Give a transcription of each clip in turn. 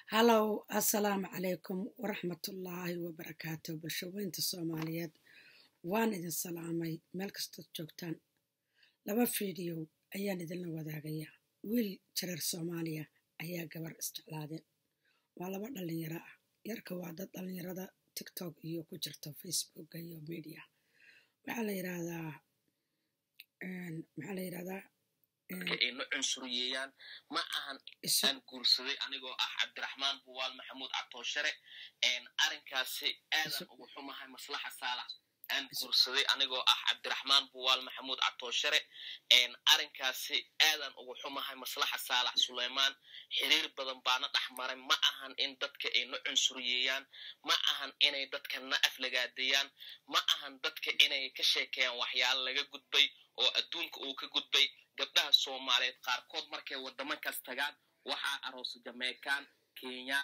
hallow assalaamu calaykum waraxmatullaahi wabarakaatu bulshaweynta soomaaliyeed waan idin salaamay meel kastood joogtaan laba fiidiyow ayaan idinla wadaagayaa wiil jareer soomaaliya ayaa gabar isjeclaadeen waa laba dhallinyaro ah yarka waa dad dhallinyarada tiktok iyo ku jirto facebooka iyo media waxaa la yidhaahdaa maxaa la yidhahdaa ayna cunsuriyeeyaan ma ahan aan guursaday anigoo ah cabdiraxmaan buwaal maxamuud catooshare arrinkaasi aadan ugu xumahay maslaxa saalax aan guursaday anigoo ah cabdiraxmaan buwaal maxamuud catooshare arrinkaasi aadan ugu xumahay maslaxa saalax suleymaan xiriir badan baana dhex maray ma ahan in dadka ayna cunsuriyeeyaan ma ahan inay dadka na aflagaadeeyaan ma ahan dadka inay ka sheekeeyaan waxyaalo laga gudbay oo adduunka uu ka gudbay gabdhaha soomaaliyeed qaarkood markay waddamankaas tagaan waxaa aroosa jameykan kenya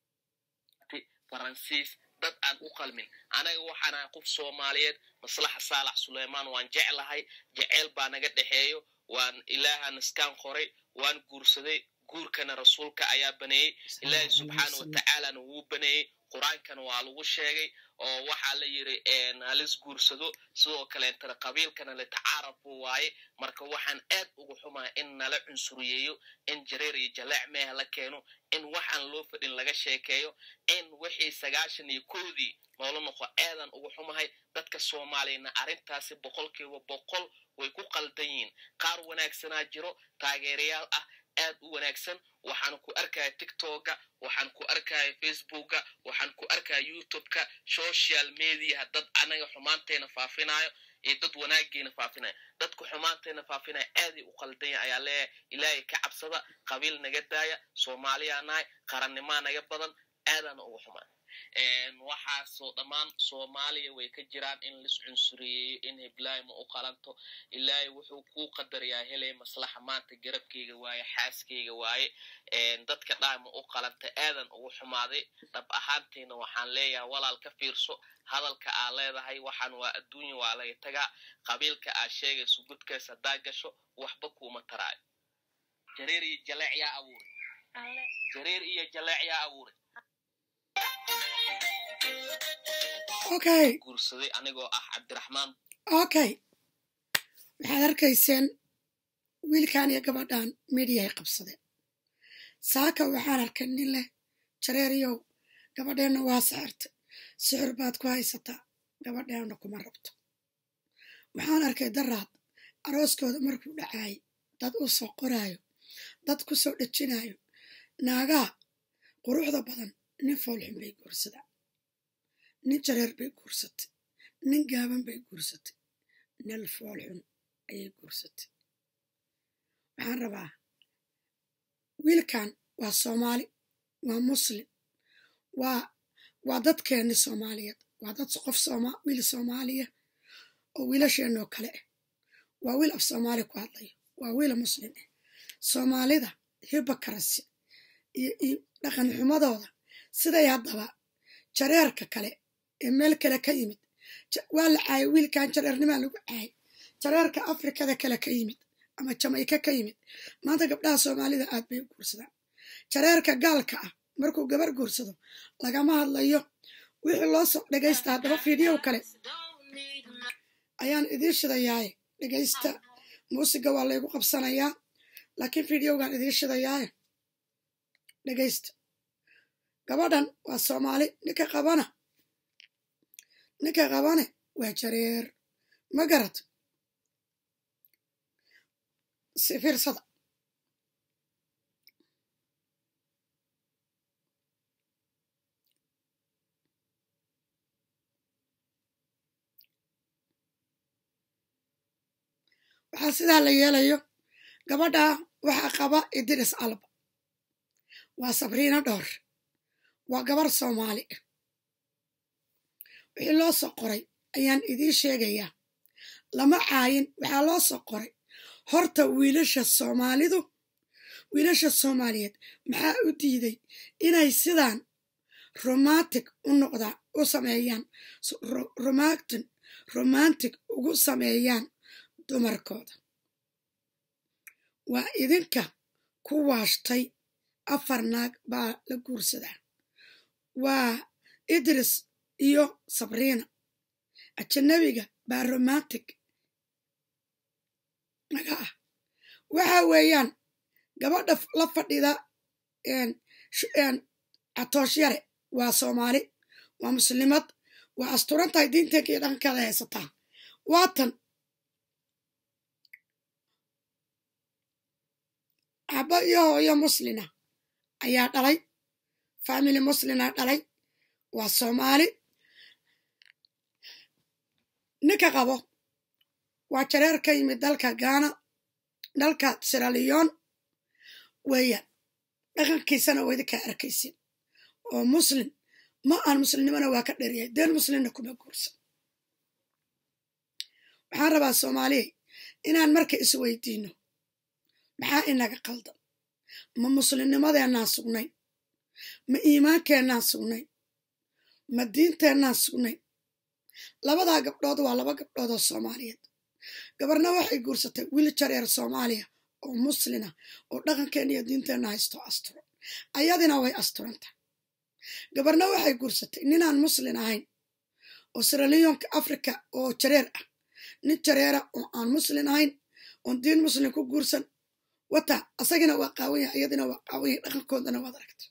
faransiis dad aan u qalmin anaga waxaanahay qof soomaaliyeed maslaxa saalax suleymaan waan jeclahay jeceyl baa naga dhexeeyo waan ilaaha naskaan qoray waan guursaday guurkana rasuulka ayaa baneeyey ilaahay subxaana watacaalana wuu baneeyey qur-aankana waa lagu sheegay oo waxaa la yiri halis guursado sidoo kaleentana qabiilkana latacaarafu waaye marka waxaan aad ugu xumaa in nala cunsuriyeeyo in jareer iyo jaleec meeha la keeno in waxaan loo fadhin laga sheekeeyo in wixii sagaashan iyo kowdii noola noqo aadan ugu xumahay dadka soomaaliyana arrintaasi boqolkiiba boqol way ku qaldan yihiin qaar wanaagsanaa jiro taageerayaal ah aad u wanaagsan waxaan ku arkaya tiktoka waxaan ku arkaya facebooka waxaan ku arkaya youtubeka social mediaha dad anaga xumaantayna faafinayo iyo dad wanaageena faafinayo dadka xumaantayna faafinaya aaday u qaldanya ayaa leeyahay ilaahay ka cabsada qabiil naga daaya soomaaliyaa nahay qarannimaa naga badan aadana ugu xumaan waxaasoo dhammaan soomaaliya way ka jiraan in lis cunsuriyeeyo in heblaay ma u qalanto ilaahay wuxuu kuu qadarayaa helay maslaxa maanta garabkeyga waaye xaaskeyga waaye dadka dhaay ma u qalanta aadan ugu xumaaday dhab ahaantiina waxaan leeyahay walaal ka fiirso hadalka aa leedahay waxaan waa adduunya waa laga tagaa qabiilka aa sheegayso gudkaas haddaa gasho waxba kuuma taraayo jareer iyo jaleec yaa abuuray jareer iyo jaleec yaa abuuray okay guursaday anigoo ah cabdiraxmaan okay waxaad arkayseen wiilkan iyo gabadhan mediyahay qabsadeen saaka waxaan arkay nin leh jareeriyow gabadheenna waa sixirtay sixir baad ku haysataa gabadheenna kuma rabto waxaan arkay daraad arooskooda markuu dhacaayay dad u soo qoraayo dad ku soo dhejinayo naagaha quruxda badan nin foolxun bay guursadaan nin jareer bay guursatay nin gaaban bay guursatay nin foolxun ayay guursatay waxaan rabaa wiilkan waa soomaali waa muslim waa waa dadkeenni soomaaliyeed waa dad qof sooma wiil soomaaliya oo wiilasheenoo kale ah waa wiil af soomaali ku hadlayo waa wiil muslim ah soomaalida hibakarasi iyo dhaqan xumadooda siday haddaba jareerka kale ee meel kale ka yimid waa la caayay wiilkan jareernimaa lagu caayay jareerka afrikada kale ka yimid ama jamayka ka yimid maanta gabdhaha soomaalida aad bay u guursadaan jareerka gaalka ah markuu gabar guursado lagama hadlayo wixii loo soo dhegaysta haddaba fiidyow kale ayaan idiin shidayaaye dhegaysta muusiga waa laygu qabsanayaa laakiin fiidyowgaan idiin shidayaaye dhegaysta gabadhan waa soomaali ninka qabana ninka qabane waa jareer ma garad si fiirsada waxaa sidaa la yeelayo gabadha waxaa qaba idris alba waa sabriina dhowr waa gabar soomaali ah wixii loo soo qoray ayaan idiin sheegayaa lama caayin waxaa loo soo qoray horta wiilasha soomaalidu wiilasha soomaaliyeed maxaa u diiday inay sidaan romantic u noqdaa u sameeyaan romantin romantic ugu sameeyaan dumarkooda waa idinka ku waashtay afar naag baa la guursadaa waa idris iyo sabriina ajanabiga baa romantic naga ah waxa weeyaan gabadha la fadhida catoosh yare waa soomaali waa muslimad waa asturan tahay diinteeka iyo dhaqankeeda haysataa waatan aba iyo hooyo muslina ayaa dhalay family muslina dhalay waa soomaali ninka qabo waa jareer ka yimid dalka gaana dalka siraliyon weeyaan dhaqankiisana waa idinkaa arkaysin oo muslim ma aan muslimnimona waa ka dheryahay deen muslimna kuma guursan waxaan rabaa soomaaliya inaan marka isweydiino maxaa inaga qaldan ma muslimnimadeennaan sugnayn ma iimaankeenaan sugnayn ma diinteennaan sugnayn labadaa gabdhood waa laba gabdhood oo soomaaliyeed gabarna waxay guursatay wiil jareer soomaaliya oo muslina oo dhaqankeenna iyo diinteenna haysto asturo ayadina way asturanta gabarna waxay guursatay ninaan muslin ahayn oo siraliyonka africa oo jareer ah nin jareera oo aan muslin ahayn oon diin muslim ku guursan wata asagina waa qaawanya iyadina waa qaawanya dhaqankoodana waad aragta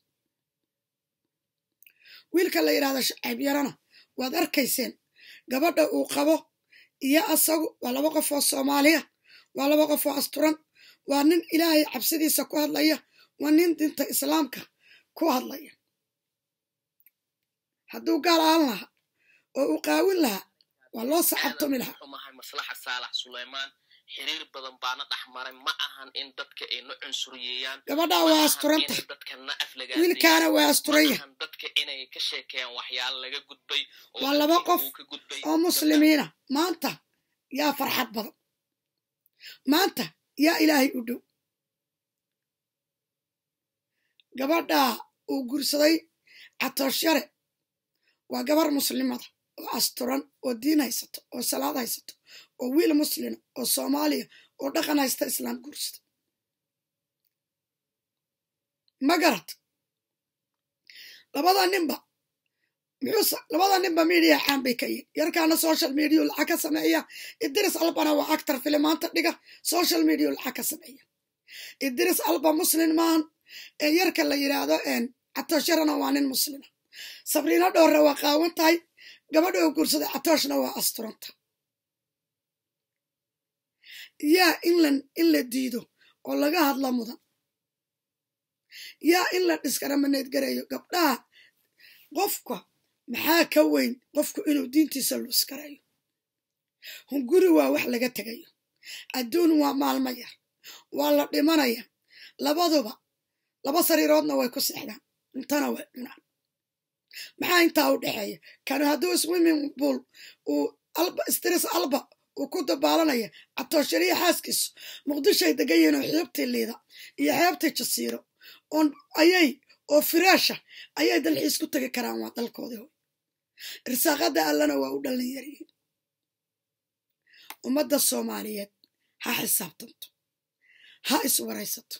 wiilka la yidhahda shacayb yarana waad arkayseen gabadha uu qabo iyo asagu waa laba qof oo soomaaliya waa laba qof oo asturan waa nin ilaahay cabsidiisa ku hadlaya waa nin dinta islaamka ku hadlaya hadduu gaal aan lahaa oo uu qaawin lahaa waa loo sacabtumi lahaa xumahay maslaxa saalax suleymaan xiriir badan baana dhex maray ma ahan in dadka ay na cunsuriyeeyaan gabadhaa ma waa ahan asturanta in dadka na wiilkaana waa asturanya ahan dadka inay ka sheekeeyaan waxyaalo laga gudbay oo Waa laba dadkii qof uu ka gudbay oo muslimiina maanta yaa farxad badan maanta yaa ilaahay u dhow gabadhaa uu guursaday catooshare waa gabar muslimada oo asturan oo diin haysato oo salaad haysato oo wiil muslina oo soomaaliya oo dhaqan haysta islaam guursada ma garad labada ninba muxuu labada ninba media caan bay ka yihin yarkaana social media lacag ka sameeya idris albana waa actor filimaanta dhiga social media lacag ka sameeya idris alba muslim maahan ee yarka la yidhaahdo catooshyarana waa nin muslima sabriina dhoorre waa qaawan tahay gabadha oo guursaday catooshna waa asturanta yaa in la in la diido oo laga hadla mudan yaa in la dhiskaraamaneed gareeyo gabdhaha qofka maxaa ka weyn qofku inuu diintiisa luuskareeyo hunguri waa wax laga tegayo adduun waa maalmo yar waa la dhimanaya labaduba laba sariiroodna way ku seexdaan intana way cunaan maxaa intaa u dhexeeya kanu hadduu swimming pool uu alba stress alba uu ku dabaalanaya catooshariya xaaskiisu muqdishoay degan yihiin oo xeebtii liida iyo xeebtii jasiiro oon ayay oo firaasha ayay dalxiis ku tegi karaan waa dalkoodii hoy irsaaqada allana waa u dhallin yaryihiin ummadda soomaaliyeed ha xisaabtanto ha iswaraysato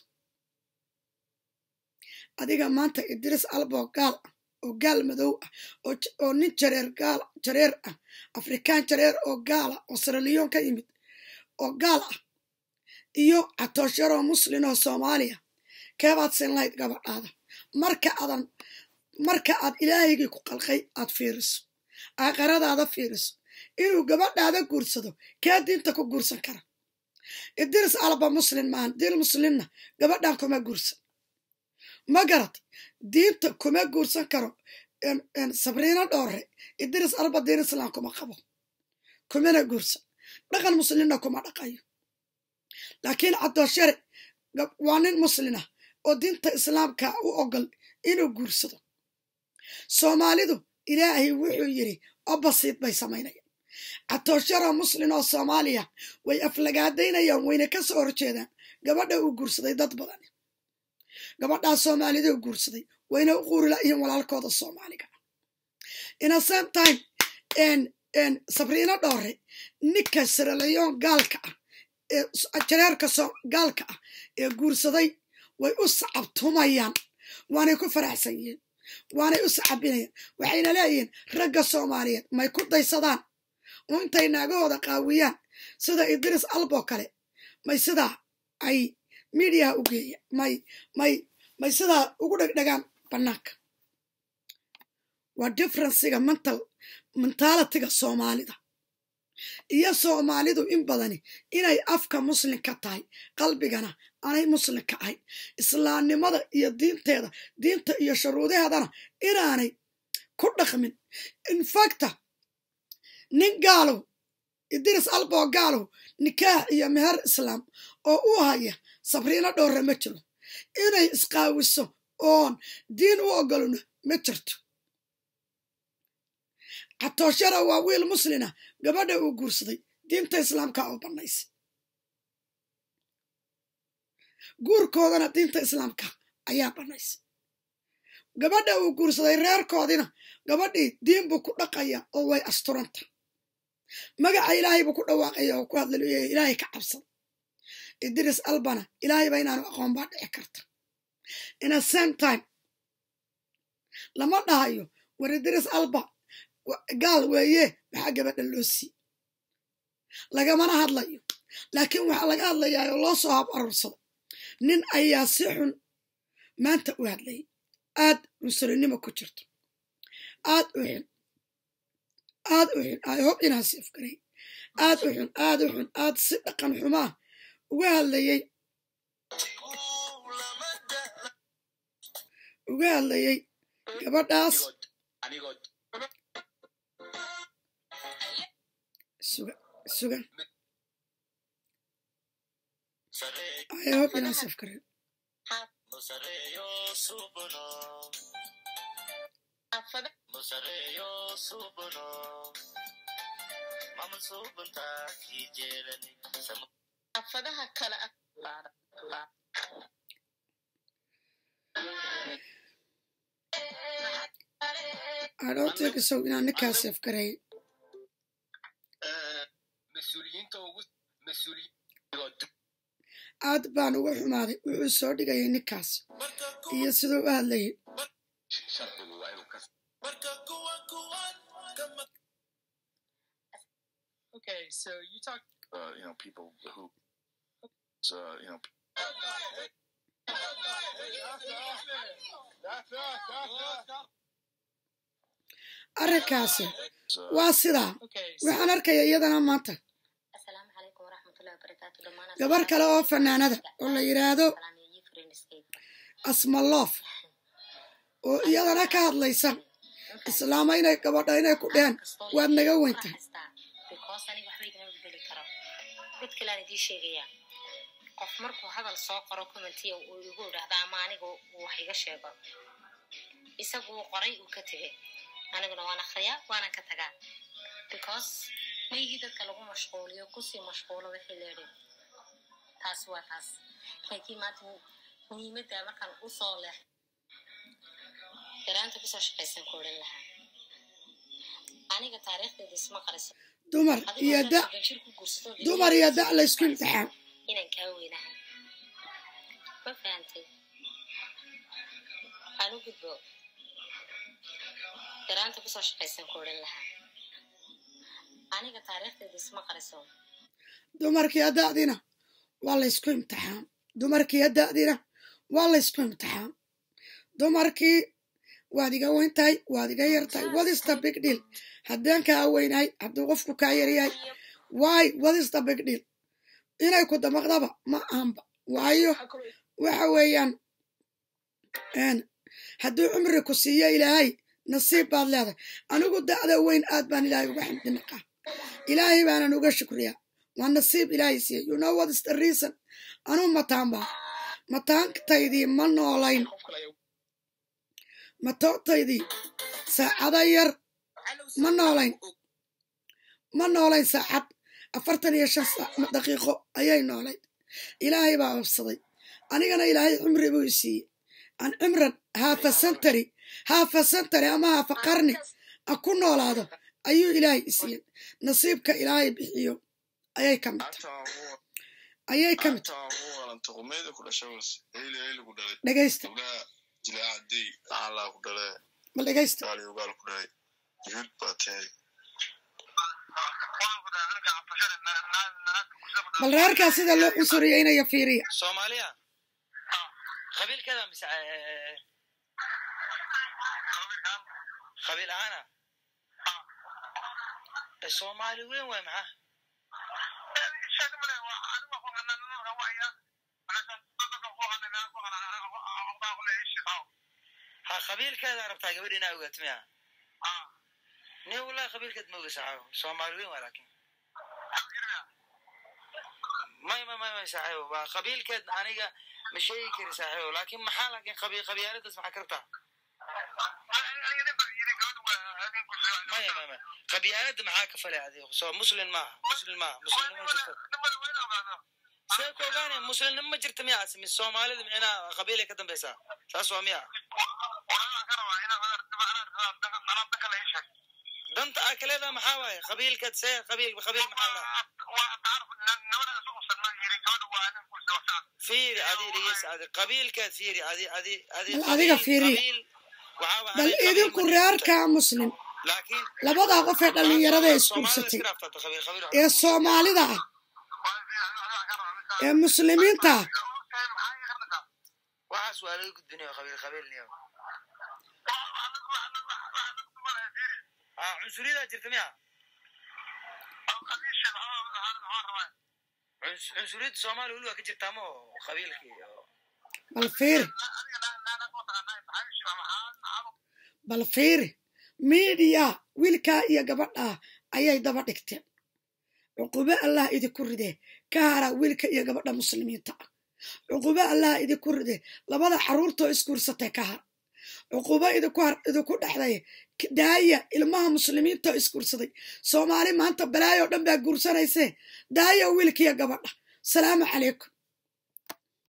adiga maanta idris alboo gaal ah oo gaal madow ah oo nin jareer gaal jareer ah afrikaan jareer oo gaala oo siraliyon ka yimid oo gaal ah iyo catooshyaroo muslin oo soomaaliya keebaad sin lahayd gabadhaada marka adan marka aad ilaahaygii ku qalqay aad fiiriso aakaradaada fiiriso inuu gabadhaada guursado kee diinta ku guursan kara idris alba muslin maahan diin muslimna gabadhan kuma guursan ma garad diinta kuma guursan karo sabriina dhoore idris alba diin islam kuma qabo kumana guursan dhaqan muslimna kuma dhaqayo laakiin cadooshare waa nin muslina oo diinta islaamka u ogol inuu guursado soomaalidu ilaahay wuxuu yidhi obasiid bay samaynayaan catoosharo muslin oo soomaaliya way aflagaadaynayaan wayna ka soo horjeedaan gabadha uu guursaday dad badan gabadhaa soomaalida u guursaday wayna u quurilayihiin walaalkooda soomaaliga ina same time sabriino dhoore ninka siralayoon gaalka ah ee jareerka gaalka ah ee guursaday way u sacabtumayaan waanay ku faraxsan yihiin waanay u sacabinayaan waxayna leeyihiin ragga soomaaliyeed may ku daysadaan oo intay naagahooda qaawiyaan sida idris albo kale may sidaa ay midiyaha u geeya may may may sidaa ugu dhegdhegaan bannaanka waa differensiga mental mentalitiga soomaalida iyo soomaalidu in badani inay afka muslimka tahay qalbigana aanay muslimka ahayn islaamnimada iyo diinteeda diinta iyo shuruudaheedana inaanay ku dhaqmin infacta nin gaalow idris albo gaalow nikaax iyo meher islaam oo u haya sabriino dhowra ma jiro inay isqaawiso oon diin u ogolno ma jirto catooshara waa wiil muslina gabadha uu guursaday diinta islaamka oo bannaysa guurkoodana diinta islaamka ayaa bannaysa gabadha uu guursaday reerkoodina gabadhii diin buu ku dhaqaya oo way asturanta magaca ilaahay buu ku dhawaaqaya oo ku hadlaleeyahay ilaahay ka cabsan idris albana ilaahayba inaanu aqoon baa dhici karta in a same time lama dhahayo war idris alba gaal weeye maxaa gabadha loo sii lagamana hadlayo laakiin waxaa laga hadlayaa oo loo soo hab aruursado nin ayaa si xun maanta u hadlayay aad cunsurinimo ku jirto aad u xun aad u xun ay hob inaa siifgaray aad u xun aad u xun aad si dhaqan xumaa uga hadlayay uga hadlayay gabadhaas sugan sugan ay hob inaa siifgaray afadaha kale I don't think so inaan ninkaa siifgaray aad baan uga xumaaday wuxuu soo dhigayay ninkaas iyo siduu u hadlayay Okay, so you talk. uh, you know, people who, uh, you know, arrinkaasi uh, waa sidaa Okay, so waxaan arkaya iyadana maanta asalaamu calaykum waraxmatullahi wabarakaatu dhammaan gabar kale oo fanaanada oo la yidhaahdo asmaloof oo iyadana ka hadlaysa islaama inay gabadha inay ku dheheen waad naga weyntahay because aniga waxba igama bedeli karo mid kalean idiin sheegayaa qof markuu hadal soo qoro commentiya uu igu idhaahda ama aniga uu wax iga sheego isagu uu qoray uu ka tegay aniguna waan akriyaa waanan ka tagaa because maygii dadka lagu mashquuliyo kusii mashquulo wixii leedhi taasi waa taas laakiin maanta muhiimadda markaan usoo leex yaraanta kusoo shaqaysan ku odhan lahaa aniga taariikhdeeda isma qariso dumar iyo da jir ku guursato dumar iyo da laysku imtixaan inaan kaa weynahay ma fahantay aan u gudbo yaraanta kusoo shaqaysan ku odhan lahaa aniga taariikhdeeda isma qariso dumarkiiyo da'dina waa laysku imtixaan dumarkiiyo da'dina waa laysku imtixaan dumarkii waad iga weyn tahay waad iga yar tahay what is the big deal haddaan kaa weynahay hadduu qofku kaa yaryahay why what is the big deal inay ku damaqdaba ma ahanba waayo waxa weeyaan een, hadduu cumri ku siiyo ilaahay nasiib baad leedahay anigu da'da weyn aad baan ilaahay uga xamdi naqaa ilaahay baanan uga shukriyaa waa nasiib ilaahay siiya you know what is the reason anuu mataan baa mataantaydii ma noolayn matootaydii saacada yar ma noolayn ma noolayn saacad afartan iyo shan saac daqiiqo ayay noolayd ilaahay baa obsaday anigana ilaahay cumri buu i siiyey aan cimran haafa sentary haafa sentary ama haafa qarni a ku noolaado ayuu ilaahay i siiyey nasiibka ilaahay bixiyo ayay ka mid tahay ayay ka mid tahay dhegaysta jilaacadii maxaa ku dhalee bal dhegaysta gaali ogaal ku dhalay yuhuud baa tahay bal reerkaa sida loo cunsuriyeynayo fiiriya soomaaliya qabiilkeeda mise eh, qabiil ahaana Eh, soomaali weyn waay maxaa ha qabiilkeeda rabtaa gabadh inaa ogaato miya ni wallahi qabiilkeed ma oga saaxiibo soomaali weyn waa laakin may may may may saaxiibo waa qabiilkeed aniga ma sheegi kari saaxiibo laakin maxaa laakin qabi qabyaaladaas maxaa ka rabtaa maya maya maya qabyaalada maxaa ka falay adigo soo muslim maaha muslim maaha muslimnimo ma jirto see ku ogaanaya muslimnimo ma jirta miya asmi soomaalida micnaa qabiilay ka dambeysaa saas waa miya danta aa kaleedaa maxaa waaye qabiilkeed see qabiil qabiil maxaa lahaa fiiri adi dhegeysa adi qabiilkeed fiiri adi adi adi Bal adiga qabiil- fiiri. qabiil, waxaa waaye bal adi qabiil idinku ma jirto. reerkaa muslim laakiin labadaa qof ee dhallinyarada ee Soomaalida isguursatay iska dhaaftaa qabiil qabiil wax ee lagu guursadaa. soomaalida ah ee muslimiinta ah waxaas waa laga gudbinayo qabiil qabiilniyo ah cunsuriyadaa jirta miya Cuns- cunsuriyadda soomaaliya weli waa ka jirtaa ma oo qabiilkii oo bal fiiri bal fiiri miidiya wiilkaa iyo gabadhaa ayay daba dhigteen cuqubo allah idinku ridee ka hara wiilka iyo gabadha muslimiinta ah cuqubo allah idinku ridee labada carruurtoo isguursatay ka har cuqubo idinku har idinku dhexday k- daaya ilmaha muslimiinta oo isguursaday soomaali maanta balaayoo dhan baa guursanaysee daaya wiilka iyo gabadha salaamu calaykum